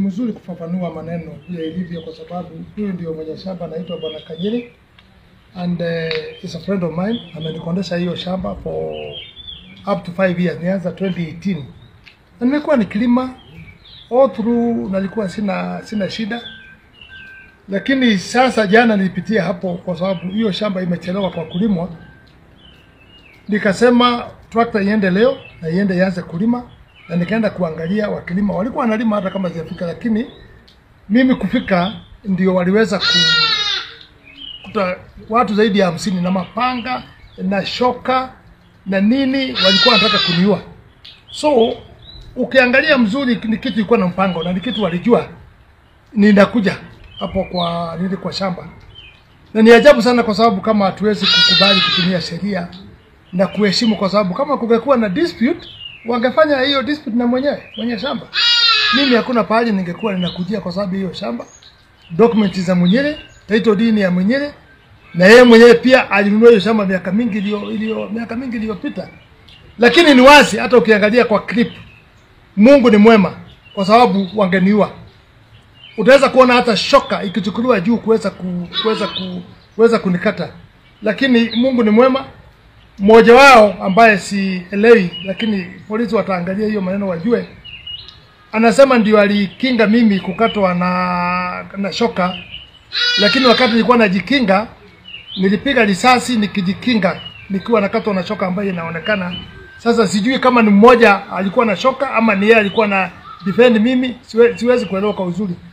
mzuri kufafanua maneno vile ilivyo, kwa sababu huyu ndio mwenye shamba anaitwa Bwana Kanyiri and uh, is a friend of mine. Amenikondesha hiyo shamba for up to 5 years, nianza 2018 na nimekuwa nikilima all through, nalikuwa sina sina shida, lakini sasa jana nilipitia hapo kwa sababu hiyo shamba imechelewa kwa kulimwa, nikasema trakta iende leo na iende ianze kulima, na nikaenda kuangalia wakilima, walikuwa wanalima hata kama zijafika, lakini mimi kufika ndio waliweza ku kuta watu zaidi ya hamsini na mapanga na shoka na nini, walikuwa wanataka kuniua. So ukiangalia mzuri, ni kitu ilikuwa na mpango na ni kitu walijua ninakuja hapo kwa nili kwa shamba, na ni ajabu sana, kwa sababu kama hatuwezi kukubali kutumia sheria na kuheshimu, kwa sababu kama kungekuwa na dispute wangefanya hiyo dispute na mwenyewe mwenye shamba. Mimi hakuna pahali ningekuwa ninakujia, kwa sababu hiyo shamba document za mwenyewe, title deed ya mwenyewe, na yeye mwenyewe pia alinunua hiyo shamba miaka mingi iliyo iliyo miaka mingi iliyopita. Lakini ni wazi, hata ukiangalia kwa clip, Mungu ni mwema, kwa sababu wangeniua. Utaweza kuona hata shoka ikichukuliwa juu kuweza ku, kuweza ku, kuweza kunikata, lakini Mungu ni mwema. Mmoja wao ambaye sielewi, lakini polisi wataangalia hiyo maneno wajue, anasema ndio alikinga mimi kukatwa na na shoka, lakini wakati nilikuwa najikinga nilipiga risasi nikijikinga nikiwa nakatwa na shoka ambayo inaonekana sasa. Sijui kama ni mmoja alikuwa na shoka ama ni yeye alikuwa na defend mimi, siwe, siwezi kuelewa kwa uzuri,